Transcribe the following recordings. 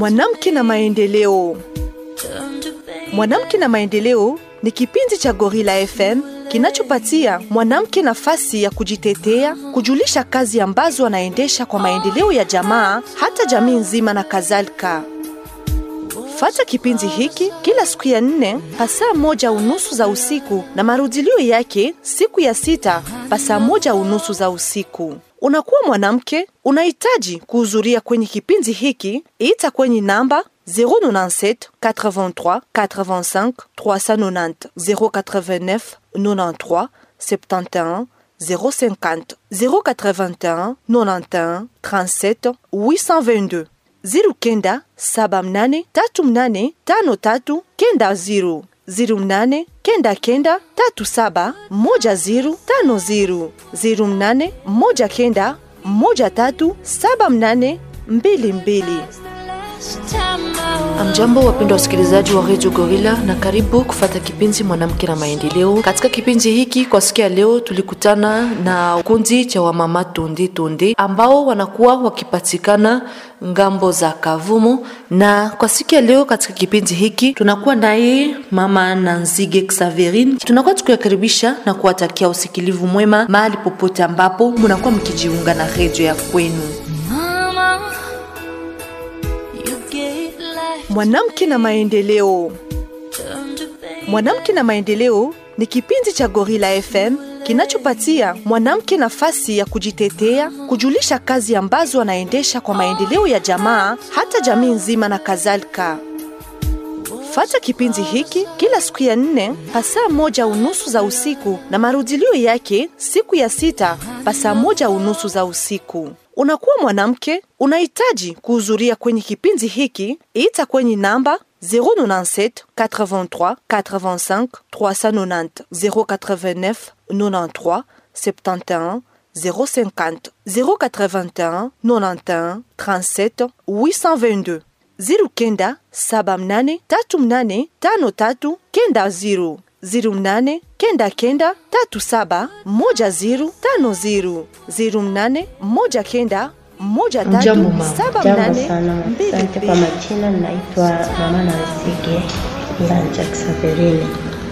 Mwanamke na maendeleo. Mwanamke na maendeleo ni kipindi cha Gorilla FM kinachopatia mwanamke nafasi ya kujitetea, kujulisha kazi ambazo anaendesha kwa maendeleo ya jamaa, hata jamii nzima na kadhalika. Fata kipindi hiki kila siku ya nne pasaa moja unusu za usiku na marudilio yake siku ya sita pasaa moja unusu za usiku. Unakuwa mwanamke, unahitaji kuhudhuria kwenye kipindi hiki, ita kwenye namba 097 83 85 390 089 93 71 050 081 91 37 822 ziru kenda saba mnane tatu mnane tano tatu kenda ziru ziru mnane kenda kenda tatu saba moja ziru tano ziru ziru mnane moja kenda moja tatu saba mnane mbili mbili. Amjambo, wapendwa wasikilizaji wa Radio Gorilla, na karibu kufata kipindi mwanamke na maendeleo. Katika kipindi hiki kwa siku ya leo, tulikutana na kundi cha wamama tonde tonde ambao wanakuwa wakipatikana ngambo za Kavumu, na kwa siku ya leo katika kipindi hiki tunakuwa naye mama Nanzige Xaverine. Tunakuwa tukiwakaribisha na kuwatakia usikilivu mwema mahali popote ambapo munakuwa mkijiunga na redio ya kwenu. Mwanamke na maendeleo. Mwanamke na maendeleo ni kipindi cha Gorilla FM kinachopatia mwanamke nafasi ya kujitetea, kujulisha kazi ambazo anaendesha kwa maendeleo ya jamaa, hata jamii nzima na kadhalika. Fata kipindi hiki kila siku ya nne pasaa moja unusu za usiku na marudilio yake siku ya sita pasaa moja unusu za usiku. Unakuwa mwanamke, unahitaji kuhudhuria kwenye kipindi hiki, ita kwenye namba 097 83 85 390 089 93 71 050 081 91 37 822 ziru kenda saba mnane tatu mnane tano tatu kenda ziru ziru mnane kenda kenda tatu saba moja ziru tano ziru ziru mnane moja kenda moja tatu Jambo mama. saba Jambo mnane sana. mbili Asante kwa mbili. majina, naitwa mama Nansige Nganja Xaverine.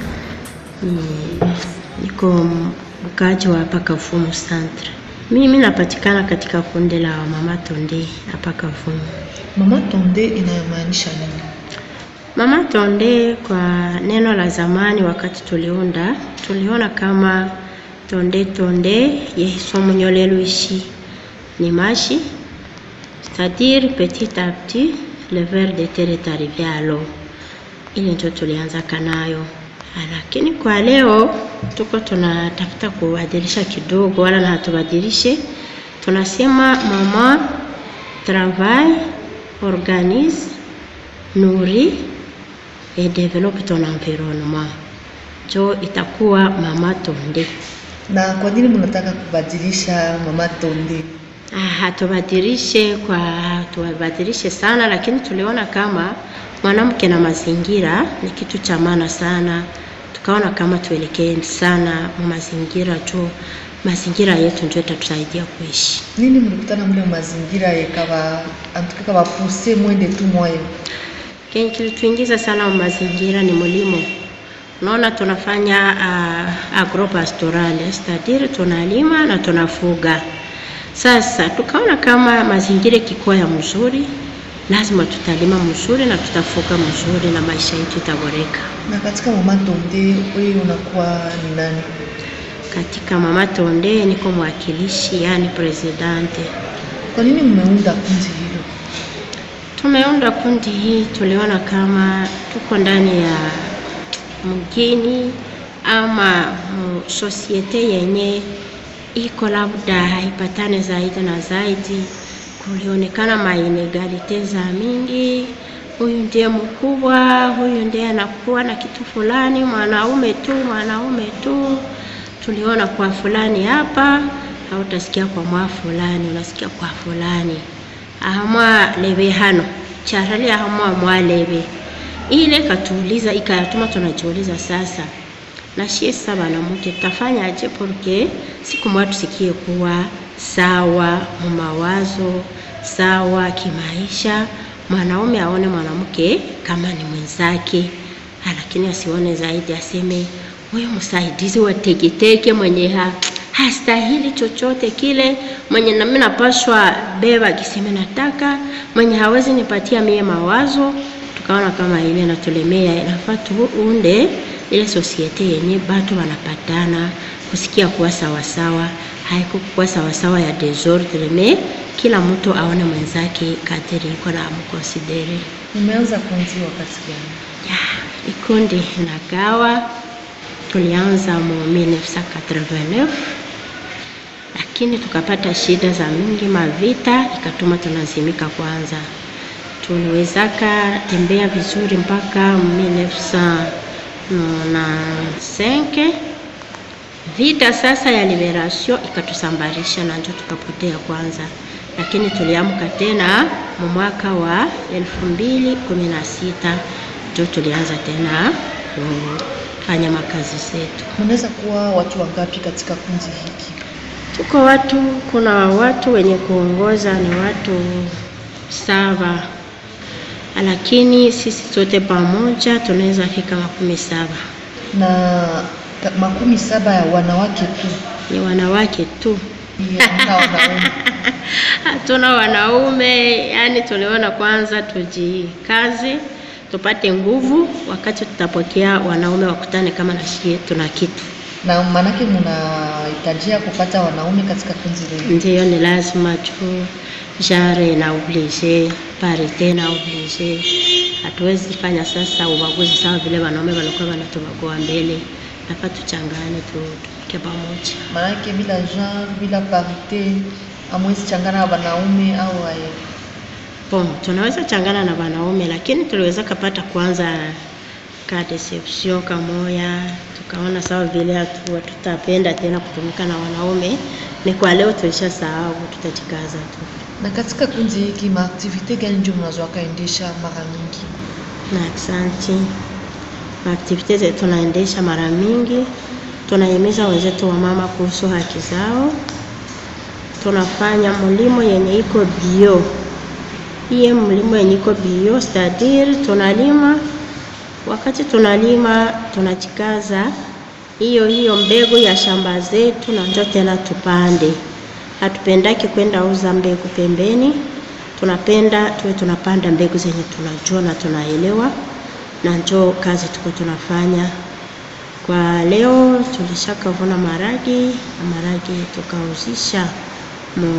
Ni- Niko mkaaji wa hapa Kavumu Centre. Mimi napatikana katika kundi la mama Tonde hapa Kavumu. Mama Tonde inayomaanisha nini? Mama Tonde kwa neno la zamani, wakati tuliunda, tuliona kama tonde tonde yehisomunyolelo ishi ni mashi c'est-à-dire petit à petit le ver de terre est arrivé à l'eau. Ile ndio tulianzaka nayo, lakini kwa leo tuko tunatafuta kubadilisha kidogo, wala na hatubadilishe. Tunasema mama travaille, organise, nourrit et développe ton environnement. Jo itakuwa mama Tonde. Na kwa nini mnataka kubadilisha Mama Tonde? Ah, hatubadilishe kwa hatubadilishe sana, lakini tuliona kama mwanamke na mazingira ni kitu cha maana sana, tukaona kama tuelekee sana mu mazingira juu mazingira yetu ndio itatusaidia kuishi. Nini mlikutana mle mazingira yekawa antukika wapuse mwende tu moyo? Kenye kilituingiza sana mu mazingira ni mulimo. Unaona, tunafanya uh, agropastoral c'est-à-dire tunalima na tunafuga. Sasa tukaona kama mazingira ikikuwa ya mzuri, lazima tutalima mzuri na tutafuga mzuri na maisha yetu itaboreka. Na katika Mama Tonde wewe unakuwa ni nani? Katika Mama Tonde niko mwakilishi, yani presidente. Kwa nini mmeunda kundi hilo? Tumeunda kundi hii, tuliona kama tuko ndani ya mgini ama mu sosiete yenye iko labda haipatane zaidi na zaidi, kulionekana mainegalite za mingi. Huyu ndiye mkubwa, huyu ndiye anakuwa na kitu fulani, mwanaume tu, mwanaume tu. Tuliona kwa fulani hapa, hautasikia kwa mwa fulani, unasikia kwa fulani ahamwa lebe hano charali ahamwa mwalebe ile katuuliza ikayatuma tunajiuliza sasa na shie sasa banamuke tutafanyaje porque siku moja tusikie kuwa sawa mu mawazo sawa kimaisha mwanaume aone mwanamke kama ni mwenzake, lakini asione zaidi, aseme huyu msaidizi wa teketeke mwenye ha, hastahili chochote kile, mwenye nami napashwa beba kiseme nataka, mwenye hawezi nipatia mie mawazo. Tukaona kama ile natulemea, inafaa tuunde ile sosiete yenye batu wanapatana kusikia kuwa sawasawa, haiko kuwa sawasawa ya desordre, me kila mtu aone mwenzake kadiri iko na amkonsidere. Umeanza kundi wakati gani? Ya, ikundi nagawa tulianza mu 1989 lakini tukapata shida za mingi, mavita ikatuma tunazimika kwanza. Tuliwezaka tembea vizuri mpaka 1995 vita sasa ya liberation ikatusambarisha na njo tukapotea kwanza, lakini tuliamka tena mu mwaka wa elfu mbili kumi na sita njo tulianza tena kufanya makazi zetu. Mnaweza kuwa watu wangapi katika kundi hiki? Tuko watu, kuna watu wenye kuongoza ni watu saba, lakini sisi sote pamoja tunaweza fika makumi saba. Na ta- makumi saba ya wanawake tu. Ni wanawake tu, Hamna wanaume. hatuna wanaume. Yani tuliona kwanza tujikaze, tupate nguvu, wakati tutapokea wanaume wakutane kama na shie tuna kitu Na maanake mnahitajia kupata wanaume katika kundi lenu. Ndiyo, ni lazima tu genre na oblige parite na oblige. Hatuwezi fanya sasa ubaguzi sawa vile wanaume walikuwa wanatubagua mbele, nafaa tuchangane tu tupike pamoja. Maanake bila genre, bila parite hamwezi changana na wanaume au aye. Bon, tunaweza changana na wanaume lakini tuliweza kapata kwanza ka deception kamoya, tukaona sawa vile hatu hatutapenda tena kutumika na wanaume. Ni kwa leo tulisha sahau, tutajikaza tu. Na katika kundi hiki maaktivite gani ndio mnazoaka endesha mara mingi? na aksanti. Maaktivite zetu tunaendesha mara mingi, tunahimiza wenzetu wa mama kuhusu haki zao. Tunafanya mlimo yenye iko bio, hiye mlimo yenye iko bio stadiri, tunalima wakati tunalima tunachikaza hiyo hiyo mbegu ya shamba zetu, na njo tena tupande. Hatupendaki kwenda uza mbegu pembeni, tunapenda tuwe tunapanda mbegu zenye tunajua na tunaelewa, na njo kazi tuko tunafanya. Kwa leo tulishakavuna maragi na maragi tukauzisha mu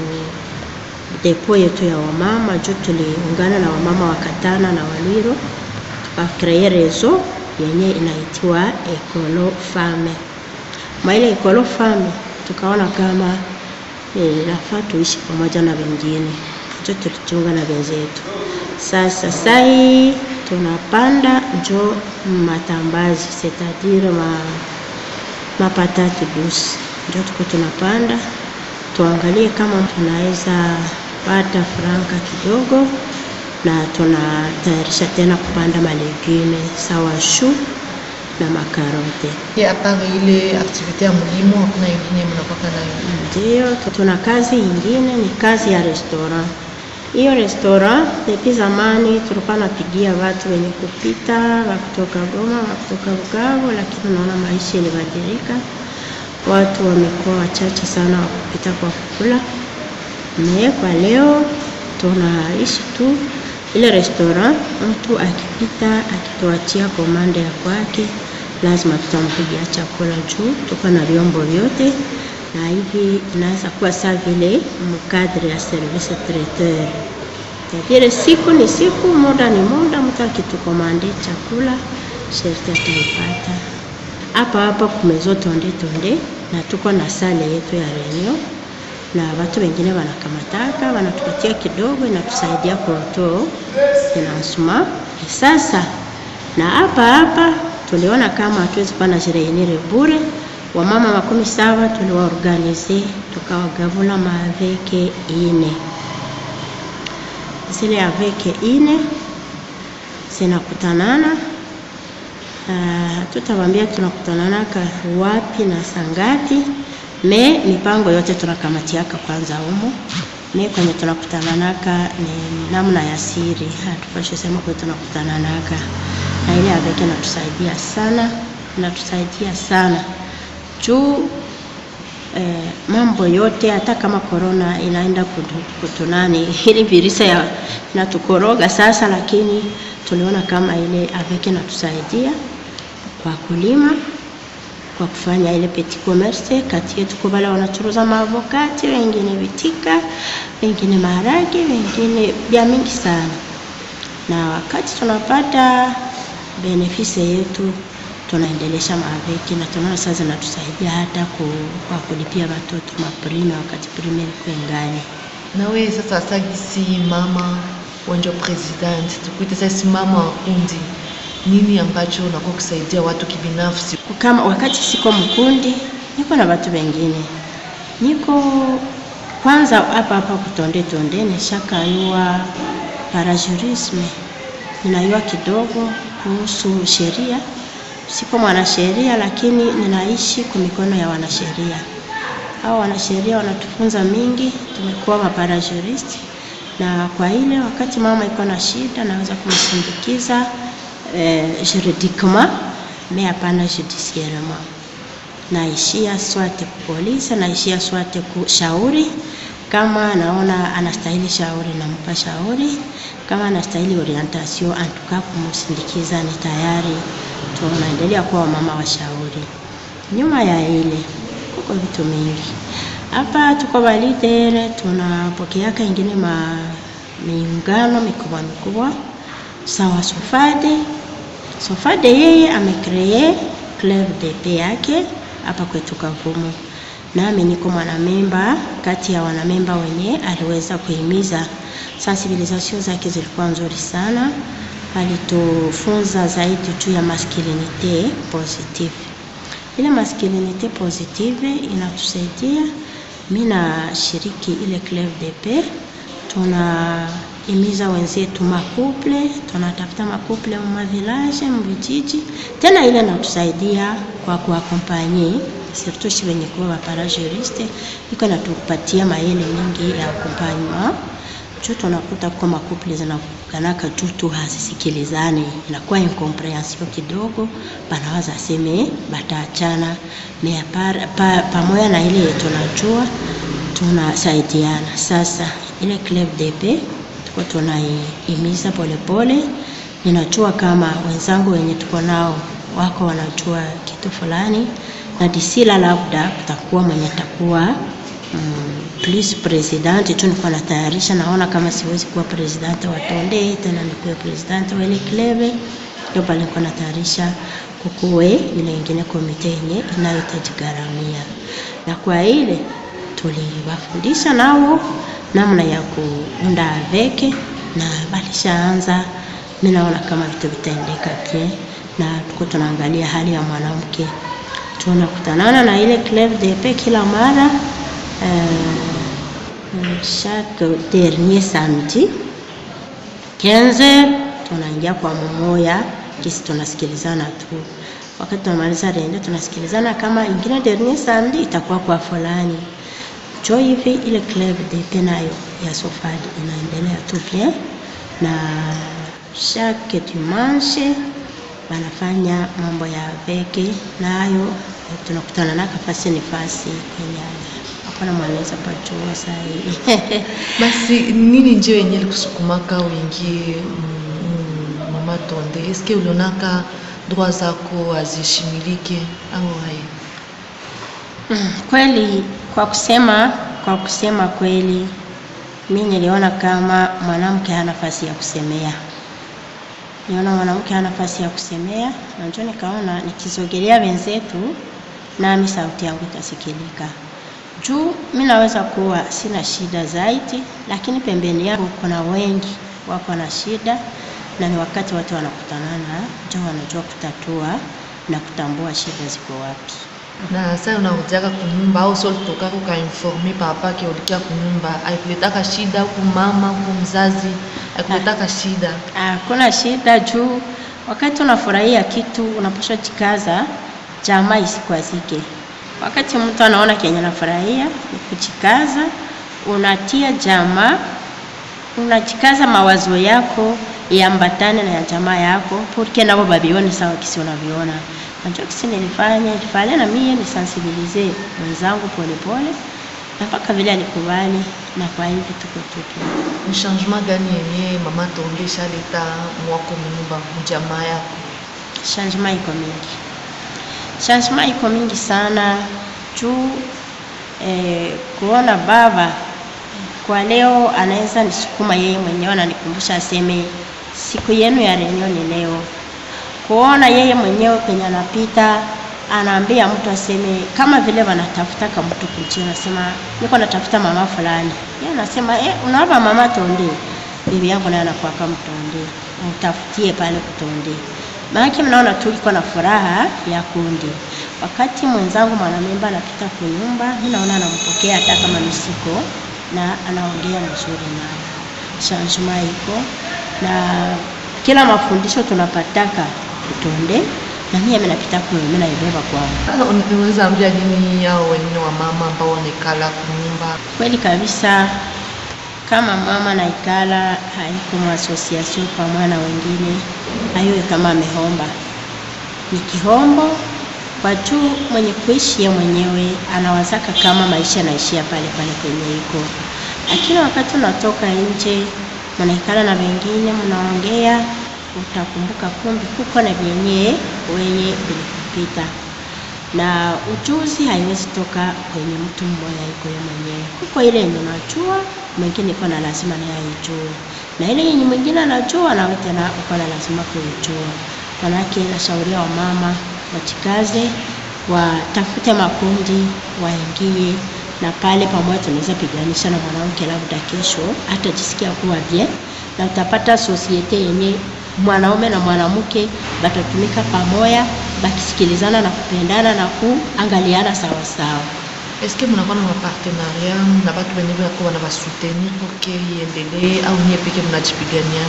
depo yetu ya wamama, juu tuliungana na wamama wa Katana na Walwiro tukakree rezo yenye inaitiwa Ekolo Fame. Mwa ile Ekolo Fame tukaona kama eh, inafaa tuishi pamoja na wengine, njo tulichunga na wenzetu. Sasa sai tunapanda njo matambazi setadire ma mapatate douce, njo tuko tunapanda, tuangalie kama tunaweza pata franka kidogo na tunatayarisha tena kupanda malegume sawa shu na makarote. Ye, apart ile aktivite ya mlimo hakuna ingine mnakwaka nayo? Ndio, tuna kazi ingine ni kazi ya restaurant. Hiyo restaurant depuis zamani tulikuwa napigia watu wenye kupita wa kutoka Goma, wa kutoka Bukavu, lakini naona maisha ilibadilika, watu wamekuwa wachache sana wa kupita kwa kukula. Me kwa leo tunaishi tu ile restaurant, mtu akipita akituachia komanda ya kwake, lazima tutampigia chakula juu tuko na vyombo vyote, na hivi inaweza kuwa saa vile mkadri ya service traiteur vile siku ni siku, muda ni muda. Mtu akitukomande chakula sherti ataipata hapa hapa kumezo tonde tonde, na tuko na sale yetu ya reunion na watu wengine wanakamataka wanatupatia kidogo, inatusaidia kuoto finansema. Sasa na hapa hapa tuliona kama hatuwezi kuwa na jireunire bure, wamama makumi saba tuliwaorganize tukawagavula maaveke ine zile aveke ine zinakutanana. Hatutawambia tunakutananaka wapi na sangati, me mipango yote tunakamatiaka kwanza humo, mi kwenye tunakutananaka ni namna ya siri, hatupashi sema kwenye tunakutananaka, na ile aveke inatusaidia sana, inatusaidia sana juu eh, mambo yote hata kama korona inaenda kutu- kutunani ili virusi ya inatukoroga sasa, lakini tuliona kama ile aveke inatusaidia kwa kulima kwa kufanya ile petit commerce kati yetu, kwa wale wanachuruza maavokati, wengine vitika, wengine maharage, wengine vya mingi sana. Na wakati tunapata benefisi yetu tunaendelesha maaveki na tunaona sasa zinatusaidia hata ku, kwa kulipia watoto maprime wakati prime ilikuwa ngali. na wewe sasa sagisi mama wenjo president tukuite sasa mama wa kundi nini ambacho unakuwa kusaidia watu kibinafsi kama wakati siko mkundi niko na watu wengine niko kwanza hapa hapa kutonde tonde nishakayua parajurisme ninayua kidogo kuhusu sheria siko mwanasheria lakini ninaishi kwa mikono ya wanasheria hao wanasheria wanatufunza mingi tumekuwa maparajuristi na kwa ile wakati mama iko na shida naweza kumsindikiza eh, juridiquement mais hapana judiciairement naishia swate polisi naishia swate kushauri kama naona anastahili shauri nampa shauri kama anastahili orientation antuka kumsindikiza ni tayari tunaendelea kuwa wamama washauri nyuma ya ile kuko vitu mingi hapa tuko balidere tunapokeaka ingine ma miungano mikubwa mikubwa sawa sofade sofade yeye amekree club dp yake hapa kwetu kavumu nami niko mwanamemba kati ya wanamemba wenye aliweza kuhimiza sensibilisation zake zilikuwa nzuri sana alitufunza zaidi juu ya masculinite positive ile masculinite positive inatusaidia mi nashiriki ile club dp tunahimiza wenzetu makuple tunatafuta makuple mumavilaje muvijiji tena ile natusaidia kwa kuakompanye surtout shi wenye kuwa waparajuriste iko natupatia maele mingi ya akompanyema juu tunakuta kwa makuple zinakuganaka juu tu hazisikilizani inakuwa incomprehension kidogo banawaza seme bataachana me par- pa, pamoja na ile tunajua tunasaidiana sasa ile club dp tuko tunaihimiza polepole ninajua kama wenzangu wenye tuko nao wako wanajua kitu fulani na disila labda kutakuwa mwenye takuwa mm, plus president tu nilikuwa natayarisha naona kama siwezi kuwa president wa tonde tena nikuwe president wa ile klebe ndio pale nilikuwa natayarisha kukuwe ile ingine komite yenye inayotajigharamia na kwa ile tuliwafundisha nao namna ya kuunda aveke na balishaanza mi naona kama vitu vitaendeka pia na tuko tunaangalia hali ya mwanamke tunakutanana na ile club dp kila mara euh, chaque dernier samedi 15 tunaingia kwa mumoya kisi tunasikilizana tu wakati tunamaliza rende tunasikilizana kama ingine dernier samedi itakuwa kwa fulani cho hivi ile club dp nayo ya sofadi inaendelea tu bien na chaque dimanche wanafanya mambo ya veke nayo tunakutana naka fasi ni fasi kwenye hapana mwanaweza pachua sahii basi nini nje yenye likusukumaka uingie mm, mm, mama tonde eske ulionaka droit zako azishimilike au hai Mm, kweli kwa kusema kwa kusema kweli mi niliona kama mwanamke hana nafasi ya kusemea niona mwanamke hana nafasi ya kusemea na njo nikaona nikizogelea wenzetu nami sauti yangu itasikilika juu mi naweza kuwa sina shida zaidi lakini pembeni yangu kuna wengi wako na shida na ni wakati watu wanakutanana njo wanajua kutatua na kutambua shida ziko wapi na saa unarudiaka kunyumba au so litokaka ukainforme papa ke ulikia kunyumba aikuletaka shida huku mama huku mzazi aikuletaka shida hakuna shida juu wakati unafurahia kitu unapaswa jikaza jamaa isikwazike wakati mtu anaona kenye anafurahia ni kuchikaza unatia jamaa, unajikaza mawazo yako iambatane na ya jamaa yako, porque nabo babione sawa kisi unaviona. Najua kisi nilifanya ilifanya na mie nisensibilize mwenzangu polepole, na mpaka vile alikubali, na kwa hivi tuko tupo. ni changement gani yenye mama tonde shaleta mwako munyumba mujamaa yako changement iko mingi, changement iko mingi sana juu eh, kuona baba kwa leo anaweza nisukuma yeye mwenyewe, ananikumbusha aseme siku yenu ya reunion ni leo. Kuona yeye mwenyewe penye anapita anaambia mtu aseme kama vile wanatafuta kama mtu kuchina, anasema niko natafuta mama fulani, yeye anasema eh, unaomba mama Tonde, bibi yangu naye anakuwa kama Tonde, mtafutie pale kutonde. Maana mnaona tu iko na furaha ya kundi. Wakati mwenzangu mwanamemba anapita kunyumba, mimi naona anampokea hata kama nisiko na anaongea mzuri naye. Changement iko na kila mafundisho tunapataka kutonde na mimi mimi napita kule, mimi naibeba kwangu. Sasa unaweza ambia nini hao wengine wa mama ambao wanekala kunyumba Kweli kabisa, kama mama naikala haiko mwasosiasio pamoja na wengine, aiwe kama amehomba, ni kihombo kwa juu mwenye kuishi yeye mwenyewe anawazaka kama maisha yanaishia pale pale kwenye iko, lakini wakati unatoka nje mnaikala na wengine mnaongea, utakumbuka kumbi kuko na vyenye wenye vilikupita na ujuzi haiwezi toka kwenye mtu mmoja iko yeye mwenyewe. Kuko ile yenye unajua, mwingine iko na lazima naye aijue, na ile yenye mwingine anajua nawe tena uko na lazima kuijua. Manake nashauria wamama wajikaze, watafute makundi, waingie na pale pamoja, tunaweza piganisha na mwanamke, labda kesho atajisikia kuwa bien, na utapata sosiete yenye mwanaume na mwanamke batatumika pamoja, bakisikilizana na kupendana na kuangaliana sawa sawa. eske mnakuwa na mapartenariat na batu wenye bako wana basoutenir poke iendelee au nyie peke mnajipigania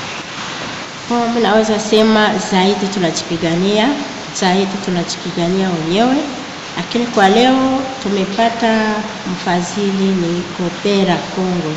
Kwa mimi naweza sema zaidi tunajipigania, zaidi tunajipigania wenyewe, lakini kwa leo tumepata mfadhili ni Kopera Kongo.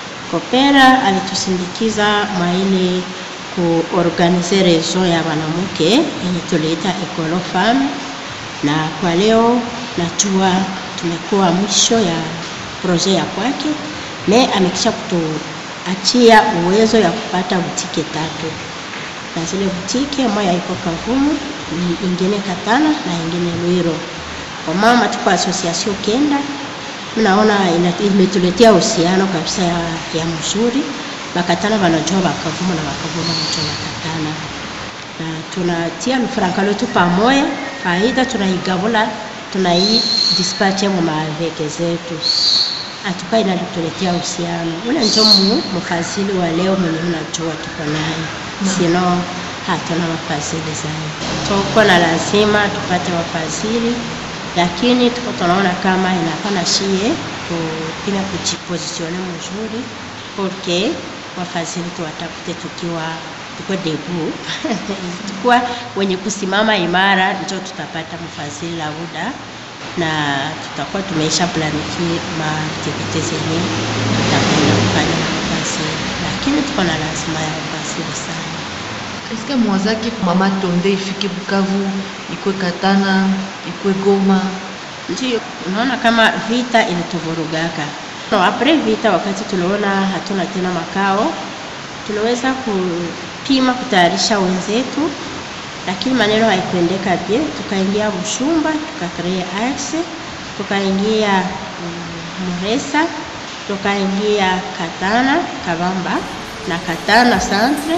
Kopera alitusindikiza mwa ile kuorganize rezo ya wanamke yenye tuliita Ecolo Femme, na kwa leo najua tumekuwa mwisho ya proje ya kwake, me amekisha kutuachia uwezo ya kupata butike tatu na zile butike moja iko Kavumu, ni ingine Katana na ingine Lwiro. Kwa mama tuko association kenda, mnaona ina- imetuletea uhusiano kabisa ya, ya mzuri. Bakatana wanajua Bakavumu na Bakavumu wanajua Bakatana, na tunatia lufaranga letu pamoja, faida tunaigabula, tunai dispatche mu maveke zetu atuka inatuletea uhusiano. Ule ndio mu mfadhili wa leo mwenye mnajua tuko naye, sino hatuna wafadhili zaidi. Tuko na lazima tupate wafadhili, lakini tuko tunaona kama inafana shie kupima kujipozisione mzuri porque wafadhili tuwatafute tukiwa tuko debu tukuwa wenye kusimama imara, ndio tutapata mfadhili lauda na tutakuwa tumeisha planiki maaktivite zenye tutapenda kufanya na wafadhili, lakini tuko na lazima ya wafadhili sana. eske mwazaki mama tonde ifike bukavu ikwe katana ikwe goma Ndio unaona kama vita ilituvurugaka. No, apres vita, wakati tuliona hatuna tena makao, tuliweza kupima kutayarisha wenzetu, lakini maneno haikuendeka bien. Tukaingia Bushumba, tukakrea axe, tukaingia mm, Muresa, tukaingia Katana Kabamba na Katana Centre,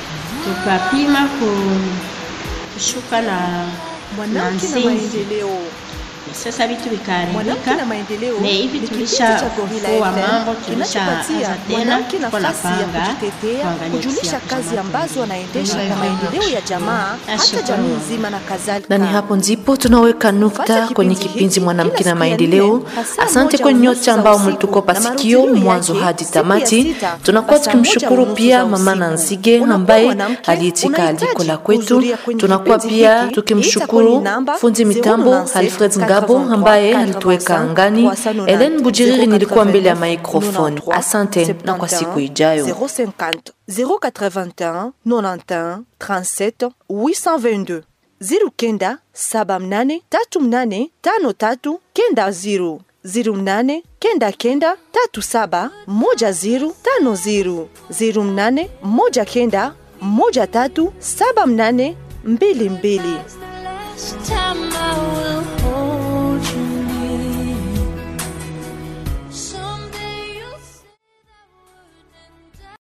tukapima ku- kushuka na Mwanamke na Nsinzi. maendeleo. Sasa vitu vikaharibika, Mwanamke na maendeleo na hivi ni kipindi tulisha cha Gorilla fufua FM mambo, kinachopatia tulishaanza tena, mwanamke tuko na nafasi ya panga kujitetea, kuangalia kujulisha kisi ya kazi kusoma ambazo tulizo. anaendesha Gorilla kwa FM. maendeleo ya jamaa, hata Shukrani. jamii nzima na kadhalika. na ni hapo ndipo tunaweka nukta Fuata kwenye kipindi kipindi hiki mwanamke kila na siku ya maendeleo. nne, saa Asante moja kwa unusu nyote za ambao usiku, mlitukopa na sikio marudilio mwanzo yake hadi siku ya tamati. sita, Tunakuwa saa moja tukimshukuru unusu pia za mama usiku. Nanzige Unakuwa ambaye mwanamke, aliitika aliko la unahitaji kwetu. kuhudhuria kwenye Tunakuwa vipindi pia hiki, tukimshukuru ita kwenye namba fundi mitambo 097 Alfred Ngambo Gabo ambaye alituweka angani. Ellen Bujiriri nilikuwa mbele ya microphone. Asante na kwa siku ijayo. 050 081 91 37 822 ziru kenda saba mnane tatu mnane tano tatu kenda ziru ziru mnane kenda kenda tatu saba moja ziru tano ziru ziru mnane moja kenda moja tatu saba mnane mbili mbili Last time